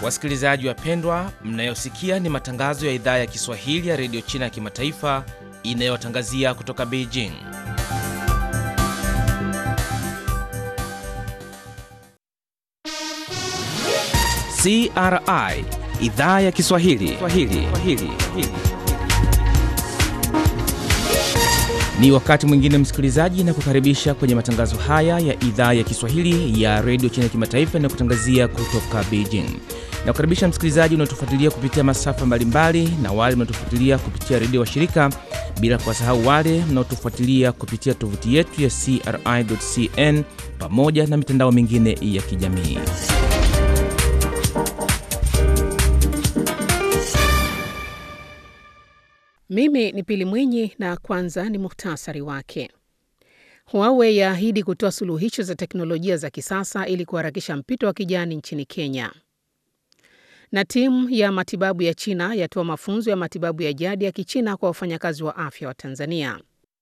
Wasikilizaji wapendwa, mnayosikia ni matangazo ya idhaa ya Kiswahili ya redio China ya kimataifa inayotangazia kutoka Beijing. CRI idhaa ya Kiswahili Swahili. Swahili. Ni wakati mwingine msikilizaji, na kukaribisha kwenye matangazo haya ya idhaa ya Kiswahili ya redio China ya kimataifa inayokutangazia kutoka Beijing. Na kukaribisha msikilizaji unaotufuatilia kupitia masafa mbalimbali na wale mnaotufuatilia kupitia redio wa shirika, bila kuwasahau wale mnaotufuatilia kupitia tovuti yetu ya CRI.cn pamoja na mitandao mingine ya kijamii. Mimi ni Pili Mwinyi na kwanza ni muhtasari wake. Huawei yaahidi kutoa suluhisho za teknolojia za kisasa ili kuharakisha mpito wa kijani nchini Kenya. Na timu ya matibabu ya China yatoa mafunzo ya matibabu ya jadi ya Kichina kwa wafanyakazi wa afya wa Tanzania.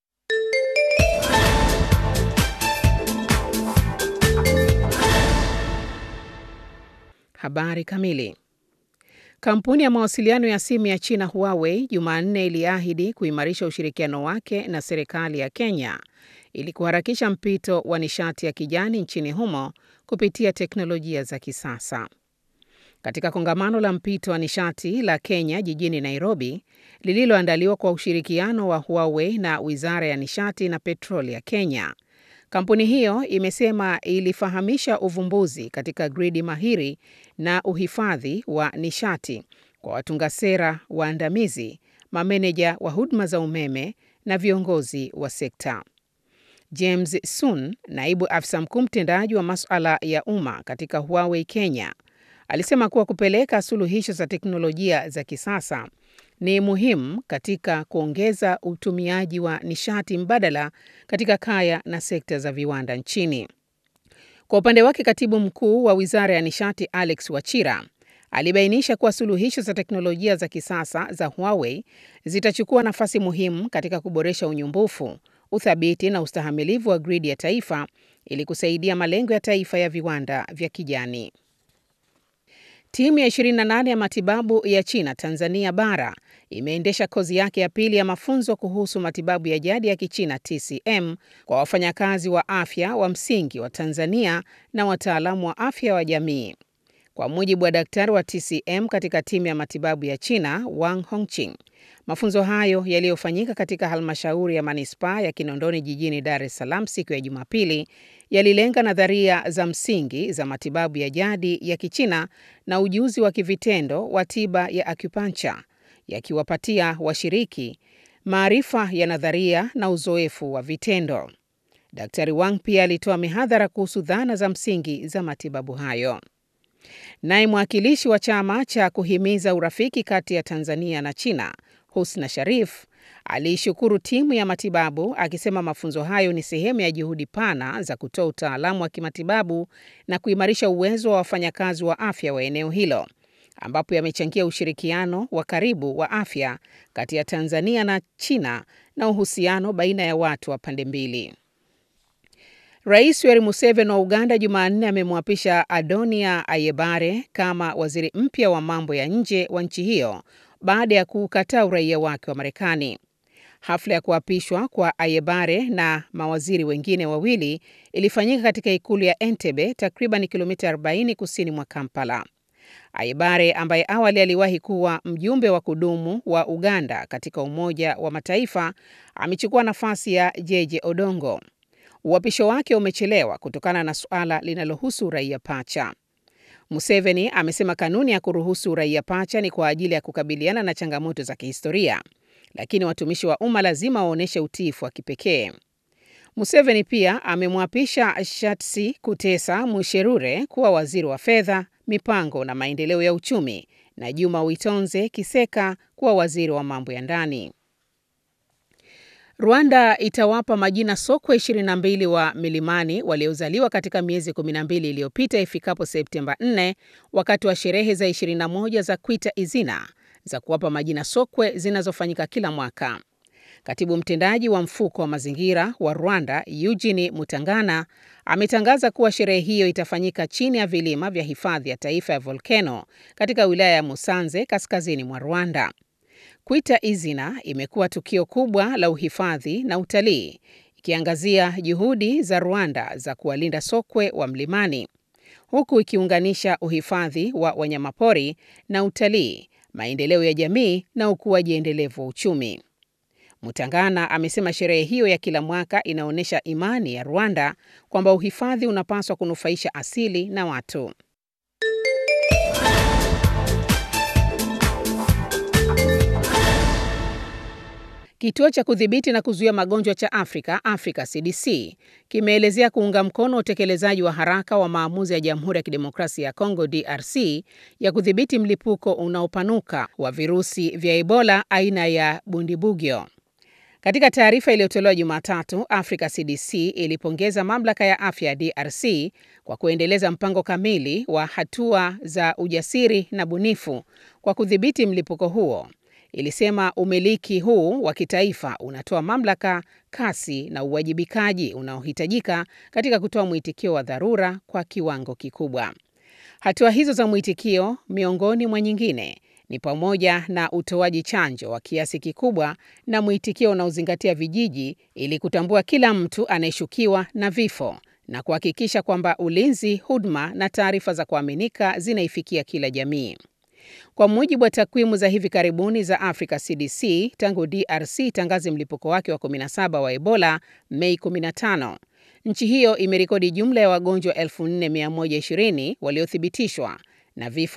Habari kamili. Kampuni ya mawasiliano ya simu ya China Huawei Jumanne iliahidi kuimarisha ushirikiano wake na serikali ya Kenya ili kuharakisha mpito wa nishati ya kijani nchini humo kupitia teknolojia za kisasa. Katika kongamano la mpito wa nishati la Kenya jijini Nairobi, lililoandaliwa kwa ushirikiano wa Huawei na Wizara ya Nishati na Petroli ya Kenya, kampuni hiyo imesema ilifahamisha uvumbuzi katika gridi mahiri na uhifadhi wa nishati kwa watunga sera waandamizi, mameneja wa huduma za umeme na viongozi wa sekta. James Sun, naibu afisa mkuu mtendaji wa masuala ya umma katika Huawei Kenya, alisema kuwa kupeleka suluhisho za teknolojia za kisasa ni muhimu katika kuongeza utumiaji wa nishati mbadala katika kaya na sekta za viwanda nchini. Kwa upande wake, katibu mkuu wa wizara ya nishati Alex Wachira alibainisha kuwa suluhisho za teknolojia za kisasa za Huawei zitachukua nafasi muhimu katika kuboresha unyumbufu, uthabiti na ustahamilivu wa gridi ya taifa ili kusaidia malengo ya taifa ya viwanda vya kijani. Timu ya 28 ya matibabu ya China Tanzania bara imeendesha kozi yake ya pili ya mafunzo kuhusu matibabu ya jadi ya Kichina TCM kwa wafanyakazi wa afya wa msingi wa Tanzania na wataalamu wa afya wa jamii. Kwa mujibu wa daktari wa TCM katika timu ya matibabu ya China Wang Hongqing, mafunzo hayo yaliyofanyika katika halmashauri ya manispaa ya Kinondoni jijini Dar es Salaam siku ya Jumapili yalilenga nadharia za msingi za matibabu ya jadi ya Kichina na ujuzi wa kivitendo wa tiba ya acupuncture, yakiwapatia washiriki maarifa ya nadharia na uzoefu wa vitendo. Daktari Wang pia alitoa mihadhara kuhusu dhana za msingi za matibabu hayo. Naye mwakilishi wa chama cha kuhimiza urafiki kati ya Tanzania na China, Husna Sharif, aliishukuru timu ya matibabu akisema mafunzo hayo ni sehemu ya juhudi pana za kutoa utaalamu wa kimatibabu na kuimarisha uwezo wa wafanyakazi wa afya wa eneo hilo, ambapo yamechangia ushirikiano wa karibu wa afya kati ya Tanzania na China na uhusiano baina ya watu wa pande mbili. Rais Yoweri Museveni wa Uganda Jumanne amemwapisha Adonia Ayebare kama waziri mpya wa mambo ya nje wa nchi hiyo baada ya kukataa uraia wake wa Marekani. Hafla ya kuapishwa kwa Ayebare na mawaziri wengine wawili ilifanyika katika ikulu ya Entebbe, takriban kilomita 40 kusini mwa Kampala. Ayebare ambaye awali aliwahi kuwa mjumbe wa kudumu wa Uganda katika Umoja wa Mataifa amechukua nafasi ya Jeje Odongo. Uapisho wake umechelewa kutokana na suala linalohusu uraia pacha. Museveni amesema kanuni ya kuruhusu uraia pacha ni kwa ajili ya kukabiliana na changamoto za kihistoria, lakini watumishi wa umma lazima waonyeshe utiifu wa kipekee. Museveni pia amemwapisha Shatsi Kutesa Musherure kuwa waziri wa fedha, mipango na maendeleo ya uchumi na Juma Witonze Kiseka kuwa waziri wa mambo ya ndani. Rwanda itawapa majina sokwe 22 wa milimani waliozaliwa katika miezi 12 iliyopita ifikapo Septemba 4 wakati wa sherehe za 21 za Kwita Izina za kuwapa majina sokwe zinazofanyika kila mwaka. Katibu mtendaji wa mfuko wa mazingira wa Rwanda, Eugene Mutangana, ametangaza kuwa sherehe hiyo itafanyika chini ya vilima vya hifadhi ya taifa ya volkeno katika wilaya ya Musanze, kaskazini mwa Rwanda. Kwita Izina imekuwa tukio kubwa la uhifadhi na utalii, ikiangazia juhudi za Rwanda za kuwalinda sokwe wa mlimani, huku ikiunganisha uhifadhi wa wanyamapori na utalii, maendeleo ya jamii na ukuaji endelevu wa uchumi. Mutangana amesema sherehe hiyo ya kila mwaka inaonyesha imani ya Rwanda kwamba uhifadhi unapaswa kunufaisha asili na watu. Kituo cha kudhibiti na kuzuia magonjwa cha Afrika, Africa CDC, kimeelezea kuunga mkono utekelezaji wa haraka wa maamuzi ya Jamhuri ya Kidemokrasia ya Kongo DRC ya kudhibiti mlipuko unaopanuka wa virusi vya Ebola aina ya Bundibugyo. Katika taarifa iliyotolewa Jumatatu, Africa CDC ilipongeza mamlaka ya afya ya DRC kwa kuendeleza mpango kamili wa hatua za ujasiri na bunifu kwa kudhibiti mlipuko huo. Ilisema umiliki huu wa kitaifa unatoa mamlaka, kasi na uwajibikaji unaohitajika katika kutoa mwitikio wa dharura kwa kiwango kikubwa. Hatua hizo za mwitikio, miongoni mwa nyingine, ni pamoja na utoaji chanjo wa kiasi kikubwa na mwitikio unaozingatia vijiji ili kutambua kila mtu anayeshukiwa na vifo na kuhakikisha kwamba ulinzi, huduma na taarifa za kuaminika zinaifikia kila jamii. Kwa mujibu wa takwimu za hivi karibuni za Africa CDC, tangu DRC tangaze mlipuko wake wa 17 wa Ebola Mei 15, nchi hiyo imerekodi jumla ya wagonjwa 4120 waliothibitishwa na vifo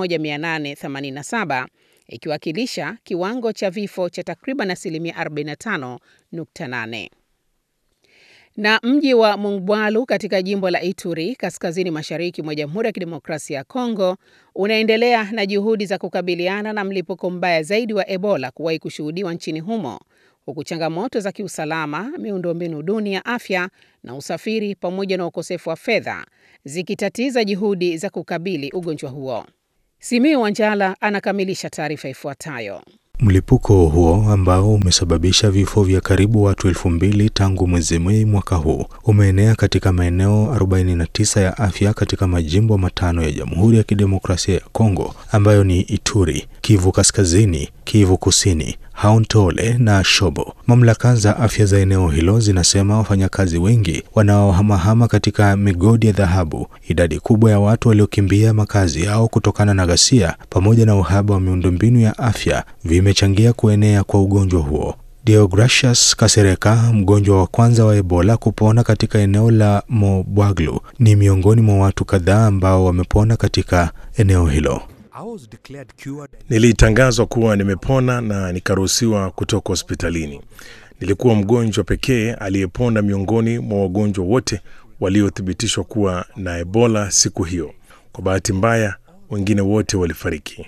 1887 ikiwakilisha kiwango cha vifo cha takriban asilimia 45.8 na mji wa Mongwalu katika jimbo la Ituri kaskazini mashariki mwa Jamhuri ya Kidemokrasia ya Kongo unaendelea na juhudi za kukabiliana na mlipuko mbaya zaidi wa Ebola kuwahi kushuhudiwa nchini humo, huku changamoto za kiusalama, miundombinu duni ya afya na usafiri pamoja na ukosefu wa fedha zikitatiza juhudi za kukabili ugonjwa huo. Simiu Wanjala anakamilisha taarifa ifuatayo. Mlipuko huo ambao umesababisha vifo vya karibu watu elfu mbili tangu mwezi Mei mwaka huu umeenea katika maeneo 49 ya afya katika majimbo matano ya Jamhuri ya Kidemokrasia ya Kongo ambayo ni Ituri, Kivu Kaskazini, Kivu Kusini, Haut-Ole na Shobo. Mamlaka za afya za eneo hilo zinasema wafanyakazi wengi wanaohamahama katika migodi ya dhahabu, idadi kubwa ya watu waliokimbia makazi yao kutokana na ghasia, pamoja na uhaba wa miundombinu ya afya vimechangia kuenea kwa ugonjwa huo. Deogracius Kasereka, mgonjwa wa kwanza wa Ebola kupona katika eneo la Mobwaglu, ni miongoni mwa watu kadhaa ambao wamepona katika eneo hilo. Nilitangazwa kuwa nimepona na nikaruhusiwa kutoka hospitalini. Nilikuwa mgonjwa pekee aliyepona miongoni mwa wagonjwa wote waliothibitishwa kuwa na Ebola siku hiyo. Kwa bahati mbaya, wengine wote walifariki.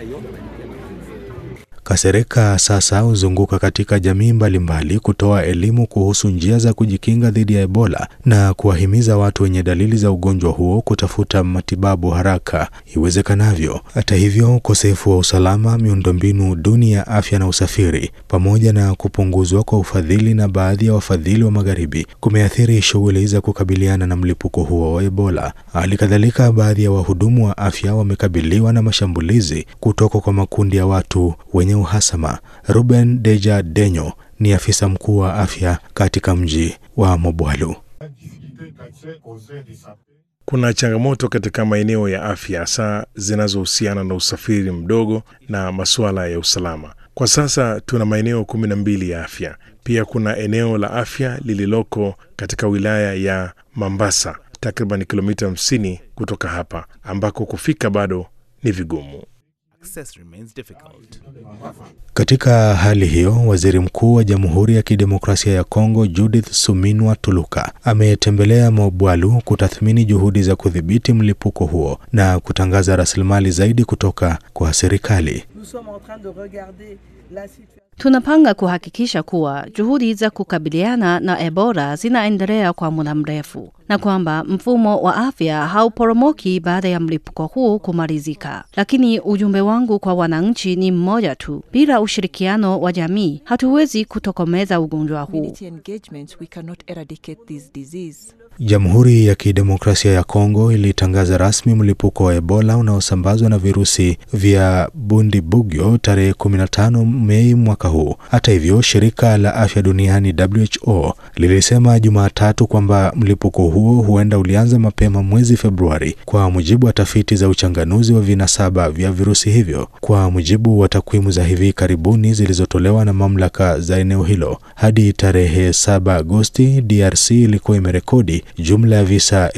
Kasereka sasa huzunguka katika jamii mbalimbali kutoa elimu kuhusu njia za kujikinga dhidi ya Ebola na kuwahimiza watu wenye dalili za ugonjwa huo kutafuta matibabu haraka iwezekanavyo. Hata hivyo, ukosefu wa usalama, miundombinu duni ya afya na usafiri, pamoja na kupunguzwa kwa ufadhili na baadhi ya wafadhili wa magharibi kumeathiri shughuli za kukabiliana na mlipuko huo wa Ebola. Hali kadhalika, baadhi ya wahudumu wa afya wamekabiliwa na mashambulizi kutoka kwa makundi ya watu wenye uhasama. Ruben Deja Denyo ni afisa mkuu wa afya katika mji wa Mobwalu. Kuna changamoto katika maeneo ya afya hasa zinazohusiana na usafiri mdogo na masuala ya usalama. Kwa sasa tuna maeneo kumi na mbili ya afya. Pia kuna eneo la afya lililoko katika wilaya ya Mambasa, takriban kilomita 50 kutoka hapa, ambako kufika bado ni vigumu. Katika hali hiyo, waziri mkuu wa Jamhuri ya Kidemokrasia ya Kongo Judith Suminwa Tuluka ametembelea Mobwalu kutathmini juhudi za kudhibiti mlipuko huo na kutangaza rasilimali zaidi kutoka kwa serikali. Tunapanga kuhakikisha kuwa juhudi za kukabiliana na Ebola zinaendelea kwa muda mrefu na kwamba mfumo wa afya hauporomoki baada ya mlipuko huu kumalizika. Lakini ujumbe wangu kwa wananchi ni mmoja tu: bila ushirikiano wa jamii hatuwezi kutokomeza ugonjwa huu. Jamhuri ya Kidemokrasia ya Kongo ilitangaza rasmi mlipuko wa Ebola unaosambazwa na virusi vya Bundibugyo tarehe 15 Mei mwaka huu. Hata hivyo, shirika la afya duniani WHO lilisema Jumatatu kwamba mlipuko huo huenda ulianza mapema mwezi Februari, kwa mujibu wa tafiti za uchanganuzi wa vinasaba vya virusi hivyo. Kwa mujibu wa takwimu za hivi karibuni zilizotolewa na mamlaka za eneo hilo, hadi tarehe 7 Agosti, DRC ilikuwa imerekodi jumla ya visa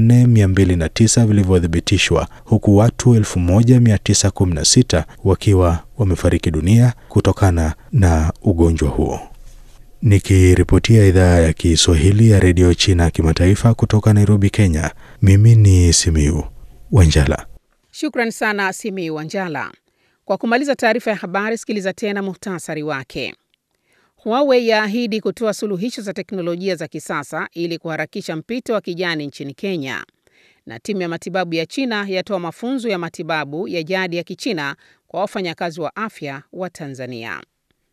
4209 vilivyothibitishwa huku watu 1916 wakiwa wamefariki dunia kutokana na ugonjwa huo. Nikiripotia idhaa ya Kiswahili ya redio China kimataifa kutoka Nairobi, Kenya, mimi ni Simiu Wanjala. Shukran sana Simiu Wanjala. Kwa kumaliza taarifa ya habari, sikiliza tena muhtasari wake. Huawei yaahidi kutoa suluhisho za teknolojia za kisasa ili kuharakisha mpito wa kijani nchini Kenya. Na timu ya matibabu ya China yatoa mafunzo ya matibabu ya jadi ya Kichina kwa wafanyakazi wa afya wa Tanzania.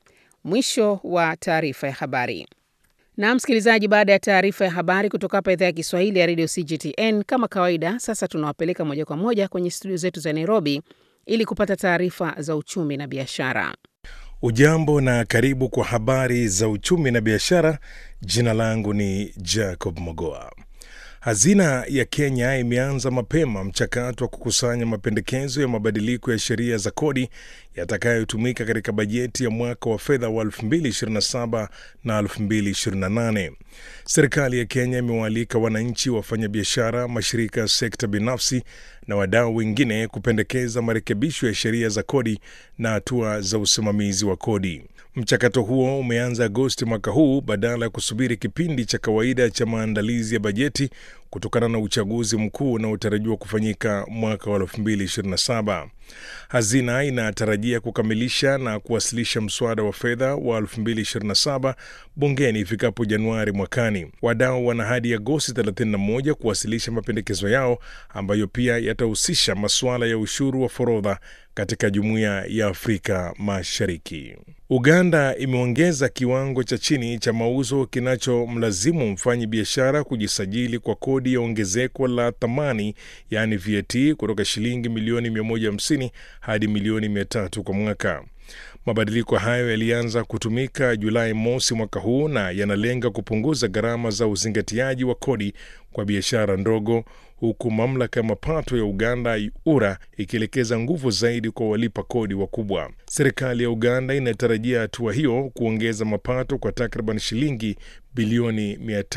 Mwisho wa taarifa ya habari. Na msikilizaji, baada ya taarifa ya habari kutoka hapa idhaa ya Kiswahili ya Radio CGTN, kama kawaida, sasa tunawapeleka moja kwa moja kwenye studio zetu za Nairobi ili kupata taarifa za uchumi na biashara. Ujambo na karibu kwa habari za uchumi na biashara. Jina langu ni Jacob Mogoa. Hazina ya Kenya imeanza mapema mchakato wa kukusanya mapendekezo ya mabadiliko ya sheria za kodi yatakayotumika katika bajeti ya mwaka wa fedha wa 2027 na 2028. Serikali ya Kenya imewaalika wananchi, wafanyabiashara, mashirika ya sekta binafsi na wadau wengine kupendekeza marekebisho ya sheria za kodi na hatua za usimamizi wa kodi. Mchakato huo umeanza Agosti mwaka huu badala ya kusubiri kipindi cha kawaida cha maandalizi ya bajeti kutokana na uchaguzi mkuu unaotarajiwa kufanyika mwaka wa 2027. Hazina inatarajia kukamilisha na kuwasilisha mswada wa fedha wa 2027 bungeni ifikapo Januari mwakani. Wadau wana hadi Agosti 31 kuwasilisha mapendekezo yao ambayo pia yatahusisha masuala ya ushuru wa forodha katika Jumuiya ya Afrika Mashariki. Uganda imeongeza kiwango cha chini cha mauzo kinachomlazimu mfanyi biashara kujisajili kwa kodi ya ongezeko la thamani yaani VAT kutoka shilingi milioni 150 hadi milioni 300 kwa mwaka. Mabadiliko hayo yalianza kutumika Julai mosi mwaka huu na yanalenga kupunguza gharama za uzingatiaji wa kodi kwa biashara ndogo, huku mamlaka ya mapato ya Uganda URA ikielekeza nguvu zaidi kwa walipa kodi wakubwa. Serikali ya Uganda inatarajia hatua hiyo kuongeza mapato kwa takriban shilingi bilioni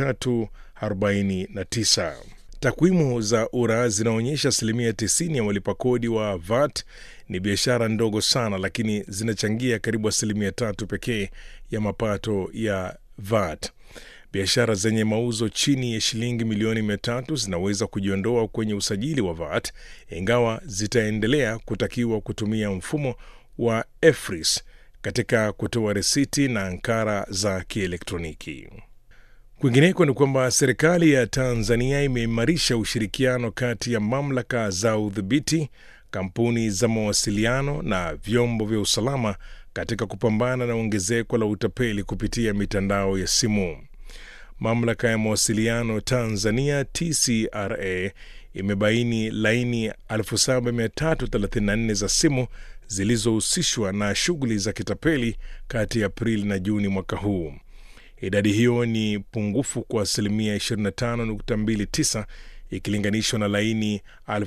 349. Takwimu za URA zinaonyesha asilimia 90 ya walipa kodi wa VAT ni biashara ndogo sana, lakini zinachangia karibu asilimia tatu pekee ya mapato ya VAT. Biashara zenye mauzo chini ya shilingi milioni mia tatu zinaweza kujiondoa kwenye usajili wa VAT, ingawa zitaendelea kutakiwa kutumia mfumo wa EFRIS katika kutoa risiti na ankara za kielektroniki. Kwingineko ni kwamba serikali ya Tanzania imeimarisha ushirikiano kati ya mamlaka za udhibiti, kampuni za mawasiliano na vyombo vya usalama katika kupambana na ongezeko la utapeli kupitia mitandao ya simu. Mamlaka ya mawasiliano Tanzania TCRA imebaini laini 7334 za simu zilizohusishwa na shughuli za kitapeli kati ya Aprili na Juni mwaka huu. Idadi hiyo ni pungufu kwa asilimia 25.29 ikilinganishwa na laini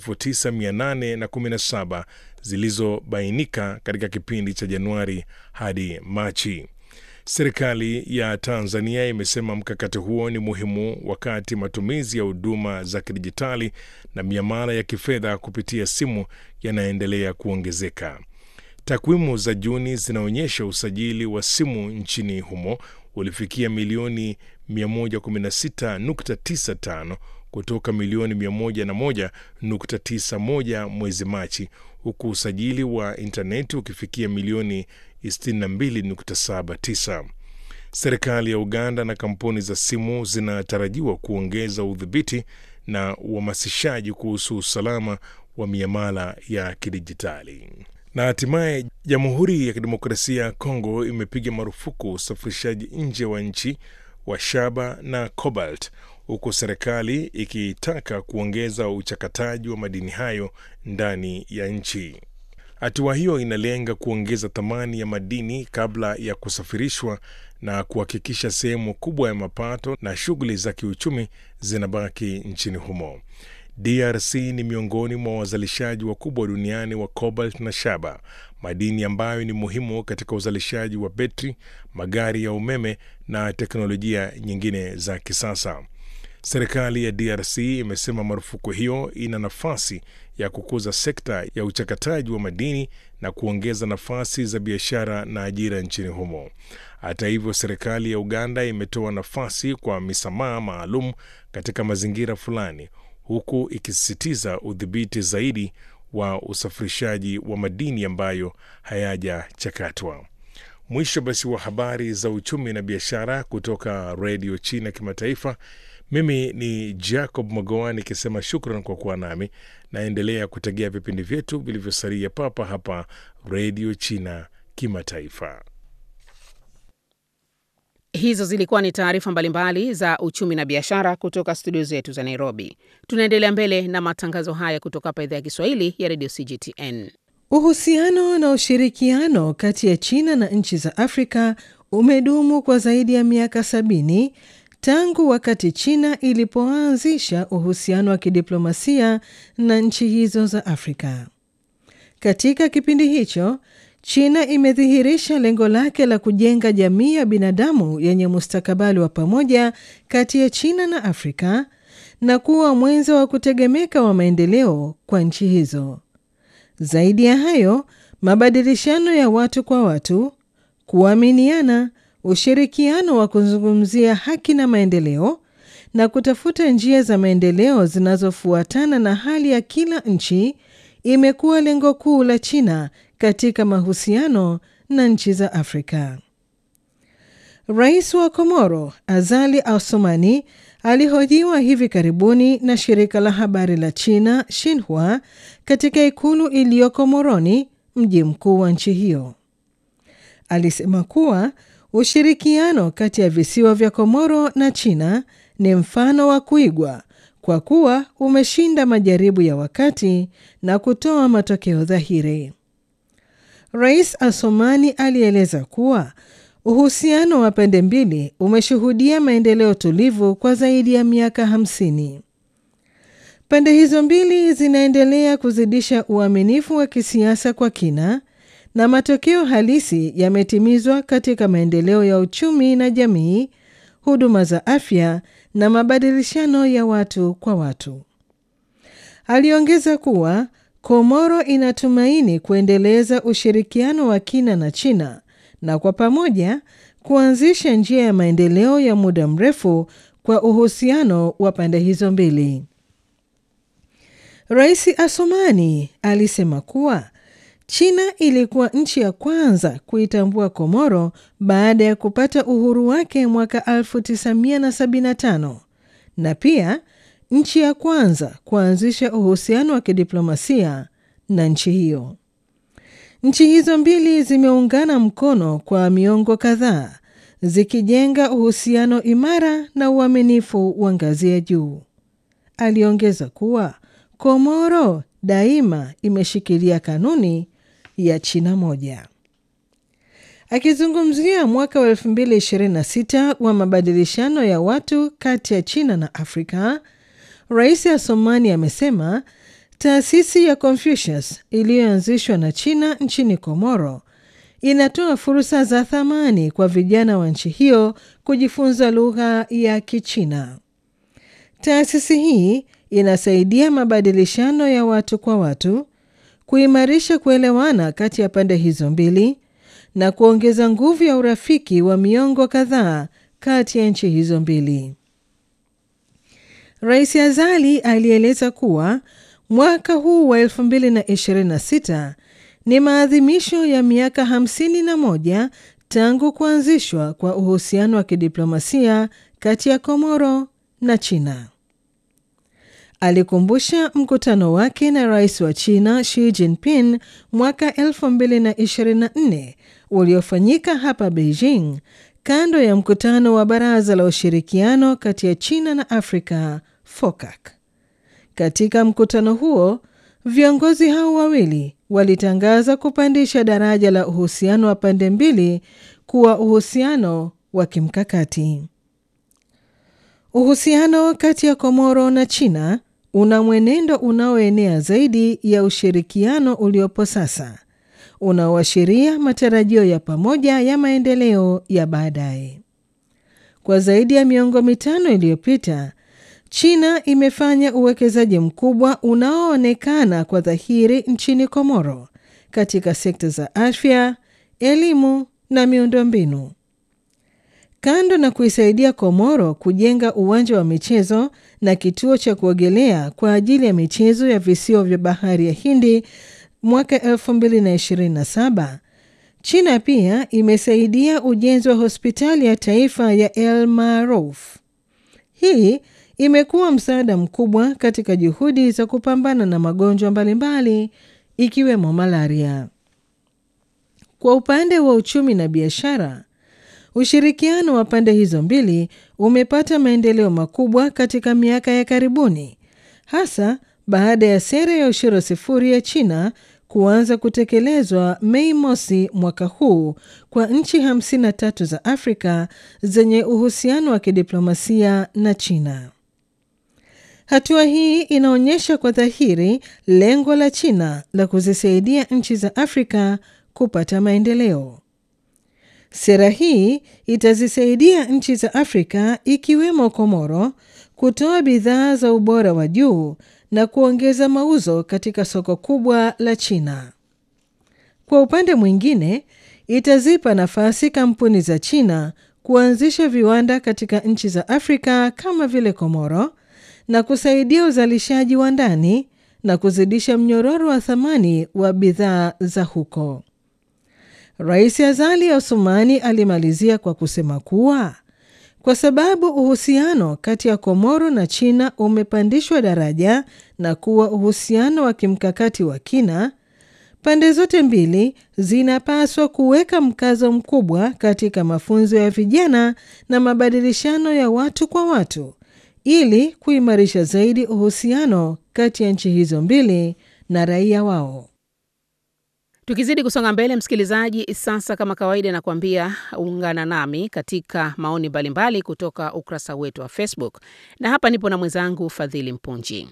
9817 zilizobainika katika kipindi cha Januari hadi Machi. Serikali ya Tanzania imesema mkakati huo ni muhimu wakati matumizi ya huduma za kidijitali na miamala ya kifedha kupitia simu yanaendelea kuongezeka. Takwimu za Juni zinaonyesha usajili wa simu nchini humo ulifikia milioni 116.95 kutoka milioni 101.91 mwezi Machi, huku usajili wa intaneti ukifikia milioni 62.79. Serikali ya Uganda na kampuni za simu zinatarajiwa kuongeza udhibiti na uhamasishaji kuhusu usalama wa miamala ya kidijitali. Na hatimaye Jamhuri ya Kidemokrasia ya Kongo imepiga marufuku usafirishaji nje wa nchi wa shaba na cobalt, huku serikali ikitaka kuongeza uchakataji wa madini hayo ndani ya nchi. Hatua hiyo inalenga kuongeza thamani ya madini kabla ya kusafirishwa na kuhakikisha sehemu kubwa ya mapato na shughuli za kiuchumi zinabaki nchini humo. DRC ni miongoni mwa wazalishaji wakubwa duniani wa cobalt na shaba, madini ambayo ni muhimu katika uzalishaji wa betri, magari ya umeme na teknolojia nyingine za kisasa. Serikali ya DRC imesema marufuku hiyo ina nafasi ya kukuza sekta ya uchakataji wa madini na kuongeza nafasi za biashara na ajira nchini humo. Hata hivyo, serikali ya Uganda imetoa nafasi kwa misamaha maalum katika mazingira fulani, huku ikisisitiza udhibiti zaidi wa usafirishaji wa madini ambayo hayajachakatwa. Mwisho basi wa habari za uchumi na biashara kutoka redio China Kimataifa. Mimi ni Jacob Magoa nikisema shukran kwa kuwa nami. Naendelea kutegea vipindi vyetu vilivyosalia papa hapa redio China Kimataifa. Hizo zilikuwa ni taarifa mbalimbali za uchumi na biashara kutoka studio zetu za Nairobi. Tunaendelea mbele na matangazo haya kutoka hapa idhaa ya Kiswahili ya redio CGTN. Uhusiano na ushirikiano kati ya China na nchi za Afrika umedumu kwa zaidi ya miaka sabini tangu wakati China ilipoanzisha uhusiano wa kidiplomasia na nchi hizo za Afrika. Katika kipindi hicho, China imedhihirisha lengo lake la kujenga jamii ya binadamu yenye mustakabali wa pamoja kati ya China na Afrika na kuwa mwenzo wa kutegemeka wa maendeleo kwa nchi hizo. Zaidi ya hayo, mabadilishano ya watu kwa watu, kuaminiana, ushirikiano wa kuzungumzia haki na maendeleo na kutafuta njia za maendeleo zinazofuatana na hali ya kila nchi imekuwa lengo kuu la China katika mahusiano na nchi za Afrika. Rais wa Komoro Azali Assoumani alihojiwa hivi karibuni na shirika la habari la China Xinhua katika ikulu iliyoko Moroni, mji mkuu wa nchi hiyo. Alisema kuwa ushirikiano kati ya visiwa vya Komoro na China ni mfano wa kuigwa kwa kuwa umeshinda majaribu ya wakati na kutoa matokeo dhahiri. Rais Asomani alieleza kuwa uhusiano wa pande mbili umeshuhudia maendeleo tulivu kwa zaidi ya miaka hamsini. Pande hizo mbili zinaendelea kuzidisha uaminifu wa kisiasa kwa kina na matokeo halisi yametimizwa katika maendeleo ya uchumi na jamii, huduma za afya na mabadilishano ya watu kwa watu. Aliongeza kuwa Komoro inatumaini kuendeleza ushirikiano wa kina na China na kwa pamoja kuanzisha njia ya maendeleo ya muda mrefu kwa uhusiano wa pande hizo mbili. Rais Asomani alisema kuwa China ilikuwa nchi ya kwanza kuitambua Komoro baada ya kupata uhuru wake mwaka 1975 na pia nchi ya kwanza kuanzisha uhusiano wa kidiplomasia na nchi hiyo. Nchi hizo mbili zimeungana mkono kwa miongo kadhaa zikijenga uhusiano imara na uaminifu wa ngazi ya juu. Aliongeza kuwa Komoro daima imeshikilia kanuni ya China moja. Akizungumzia mwaka wa 2026 wa mabadilishano ya watu kati ya China na Afrika, Rais Assoumani amesema taasisi ya Confucius iliyoanzishwa na China nchini Komoro inatoa fursa za thamani kwa vijana wa nchi hiyo kujifunza lugha ya Kichina. Taasisi hii inasaidia mabadilishano ya watu kwa watu, kuimarisha kuelewana kati ya pande hizo mbili na kuongeza nguvu ya urafiki wa miongo kadhaa kati ya nchi hizo mbili. Rais Azali alieleza kuwa mwaka huu wa 2026 ni maadhimisho ya miaka 51 tangu kuanzishwa kwa uhusiano wa kidiplomasia kati ya Komoro na China. Alikumbusha mkutano wake na rais wa China Xi Jinping mwaka 2024 uliofanyika hapa Beijing kando ya mkutano wa Baraza la Ushirikiano kati ya China na Afrika FOCAC. Katika mkutano huo, viongozi hao wawili walitangaza kupandisha daraja la uhusiano wa pande mbili kuwa uhusiano wa kimkakati. Uhusiano kati ya Komoro na China una mwenendo unaoenea zaidi ya ushirikiano uliopo sasa, unaoashiria matarajio ya pamoja ya maendeleo ya baadaye. Kwa zaidi ya miongo mitano iliyopita, China imefanya uwekezaji mkubwa unaoonekana kwa dhahiri nchini Komoro katika sekta za afya, elimu na miundombinu. Kando na kuisaidia Komoro kujenga uwanja wa michezo na kituo cha kuogelea kwa ajili ya michezo ya visiwa vya bahari ya Hindi mwaka 2027, China pia imesaidia ujenzi wa hospitali ya taifa ya El Marouf. Hii imekuwa msaada mkubwa katika juhudi za kupambana na magonjwa mbalimbali ikiwemo malaria. Kwa upande wa uchumi na biashara, ushirikiano wa pande hizo mbili umepata maendeleo makubwa katika miaka ya karibuni, hasa baada ya sera ya ushuru sifuri ya China kuanza kutekelezwa Mei mosi mwaka huu kwa nchi 53 za Afrika zenye uhusiano wa kidiplomasia na China. Hatua hii inaonyesha kwa dhahiri lengo la China la kuzisaidia nchi za Afrika kupata maendeleo. Sera hii itazisaidia nchi za Afrika ikiwemo Komoro kutoa bidhaa za ubora wa juu na kuongeza mauzo katika soko kubwa la China. Kwa upande mwingine, itazipa nafasi kampuni za China kuanzisha viwanda katika nchi za Afrika kama vile Komoro na kusaidia uzalishaji wa ndani na kuzidisha mnyororo wa thamani wa bidhaa za huko. Rais Azali Assoumani alimalizia kwa kusema kuwa kwa sababu uhusiano kati ya Komoro na China umepandishwa daraja na kuwa uhusiano wa kimkakati wa kina, pande zote mbili zinapaswa kuweka mkazo mkubwa katika mafunzo ya vijana na mabadilishano ya watu kwa watu ili kuimarisha zaidi uhusiano kati ya nchi hizo mbili na raia wao. Tukizidi kusonga mbele, msikilizaji, sasa kama kawaida, nakuambia ungana nami katika maoni mbalimbali kutoka ukurasa wetu wa Facebook, na hapa nipo na mwenzangu Fadhili Mpunji.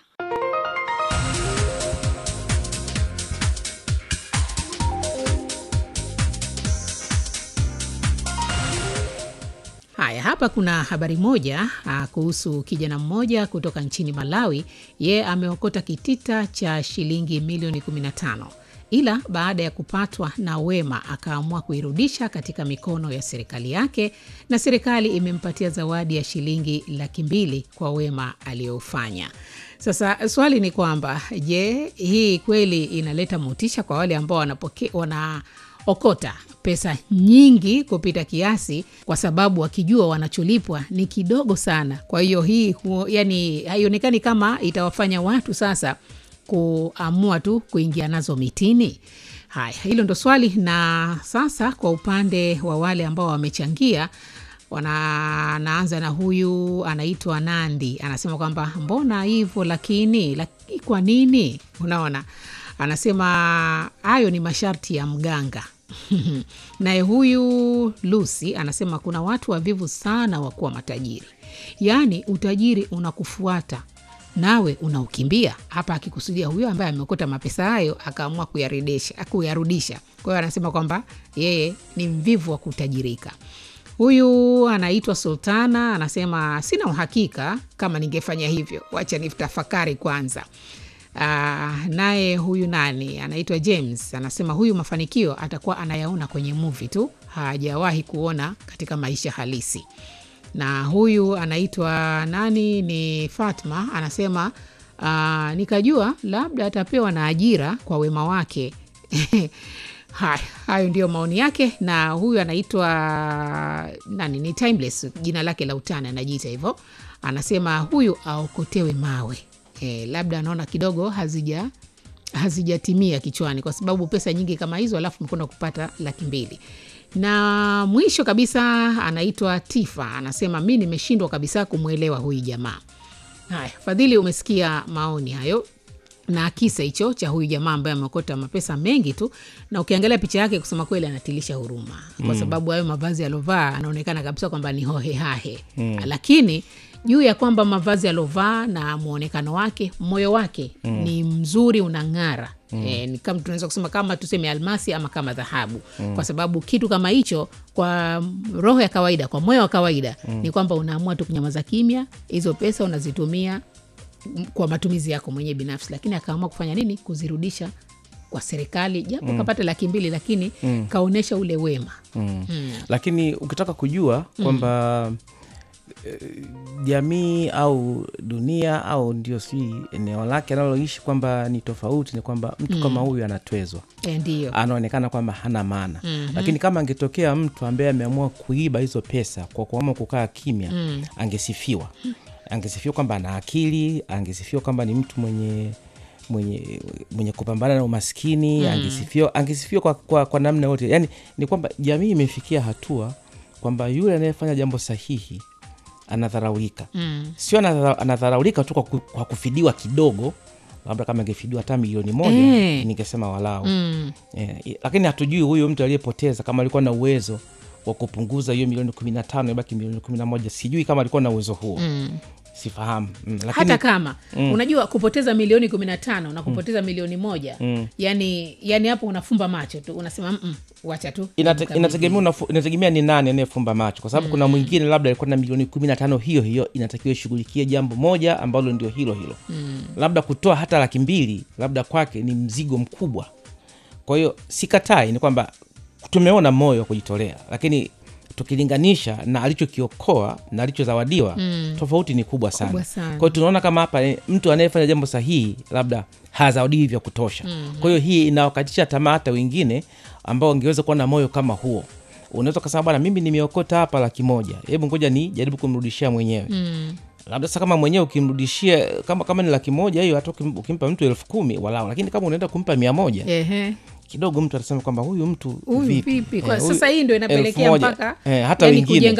Haya, hapa kuna habari moja a, kuhusu kijana mmoja kutoka nchini Malawi. Ye ameokota kitita cha shilingi milioni 15 ila baada ya kupatwa na wema akaamua kuirudisha katika mikono ya serikali yake, na serikali imempatia zawadi ya shilingi laki mbili kwa wema aliyofanya. Sasa swali ni kwamba je, hii kweli inaleta motisha kwa wale ambao wanapoke, wanaokota pesa nyingi kupita kiasi, kwa sababu wakijua wanacholipwa ni kidogo sana. Kwa hiyo hii hu, yani haionekani kama itawafanya watu sasa kuamua tu kuingia nazo mitini. Haya, hilo ndo swali. Na sasa kwa upande wa wale ambao wamechangia wanaanza na huyu anaitwa Nandi, anasema kwamba mbona hivyo lakini, lakini kwa nini? Unaona, anasema hayo ni masharti ya mganga. Naye huyu Lucy anasema kuna watu wavivu sana wa kuwa matajiri, yaani utajiri unakufuata nawe unaukimbia. Hapa akikusudia huyo ambaye ameokota mapesa hayo akaamua kuyarudisha kuyarudisha. Kwa hiyo anasema kwamba yeye ni mvivu wa kutajirika. Huyu anaitwa Sultana anasema sina uhakika kama ningefanya hivyo, wacha nitafakari kwanza. Uh, naye huyu nani anaitwa James anasema huyu mafanikio atakuwa anayaona kwenye movie tu, hajawahi kuona katika maisha halisi. na huyu anaitwa nani ni fatma anasema uh, nikajua labda atapewa na ajira kwa wema wake haya hayo ndio maoni yake na huyu anaitwa nani ni timeless jina lake la utani anajiita hivyo anasema huyu aokotewe mawe e, labda anaona kidogo hazija hazijatimia kichwani kwa sababu pesa nyingi kama hizo alafu mkwenda kupata laki mbili na mwisho kabisa anaitwa tifa anasema mi nimeshindwa kabisa kumwelewa huyu jamaa haya fadhili umesikia maoni hayo na kisa hicho cha huyu jamaa ambaye ameokota mapesa mengi tu na ukiangalia picha yake kusema kweli anatilisha huruma kwa sababu hayo mavazi alovaa anaonekana kabisa kwamba ni hohehahe mm. lakini juu ya kwamba mavazi alovaa na mwonekano wake moyo wake mm. ni mzuri unang'ara mm. e, ni kama tunaweza kusema kama tuseme almasi ama kama dhahabu mm. kwa sababu kitu kama hicho kwa roho ya kawaida kwa moyo wa kawaida mm. ni kwamba unaamua tu kunyamaza kimya hizo pesa unazitumia kwa matumizi yako mwenyewe binafsi lakini akaamua kufanya nini kuzirudisha kwa serikali japo mm. kapata laki mbili lakini mm. kaonyesha ule wema mm. Mm. lakini ukitaka kujua kwamba eh, jamii au dunia au ndio sijui eneo lake analoishi kwamba ni tofauti ni kwamba mtu kama huyu anatwezwa e, ndiyo anaonekana kwamba hana maana mm-hmm. lakini kama angetokea mtu ambaye ameamua kuiba hizo pesa kwa kuamua kukaa kimya mm. angesifiwa angesifiwa kwamba ana akili angesifiwa kwamba ni mtu mwenye mwenye mwenye kupambana na umaskini mm. angesifiwa angesifiwa kwa, kwa, kwa namna yote yani ni kwamba jamii imefikia hatua kwamba yule anayefanya jambo sahihi anadharaulika mm. sio anadhara- anadharaulika tu kwa, ku, kwa kufidiwa kidogo labda kama ingefidiwa hata milioni moja Eh. ningesema walau mm. eh, lakini hatujui huyu mtu aliyepoteza kama alikuwa na uwezo wa kupunguza hiyo milioni kumi na tano ibaki milioni kumi na moja sijui kama alikuwa na uwezo huo mm. sifahamu mm. lakini hata kama mm. unajua kupoteza milioni kumi na tano na kupoteza mm. milioni moja mm. yani yani hapo unafumba macho tu unasema "Mm, wacha tu Inate, nikabidhi." inategemea, unafu- inategemea ni nani anayefumba macho kwa sababu mm. kuna mwingine labda alikuwa na milioni kumi na tano hiyo hiyo inatakiwa ishughulikie jambo moja ambalo ndio hilo hilo mm. labda kutoa hata laki mbili labda kwake ni mzigo mkubwa kwa hiyo sikatai ni kwamba tumeona moyo wa kujitolea lakini tukilinganisha na alichokiokoa na alichozawadiwa mm. tofauti ni kubwa sana Kubwa sana. kwa hiyo tunaona kama hapa eh, mtu anayefanya jambo sahihi labda hazawadiwi vya kutosha mm. kwa hiyo hii inawakatisha tamaa hata wengine ambao wangeweza kuwa na moyo kama huo unaweza ukasema bwana mimi nimeokota hapa laki moja hebu ngoja ni jaribu kumrudishia mwenyewe mm labda sasa kama mwenyewe ukimrudishia kama kama ni laki moja hiyo hata ukim- ukimpa mtu elfu kumi walau lakini kama unaenda kumpa mia moja Ehe. kidogo mtu atasema kwamba huyu mtu Huyu vipi, vipi? Kwa Eh, huyu sasa hii ndio elfu inapelekea moja. mpaka eh, hata yani wengine kujenga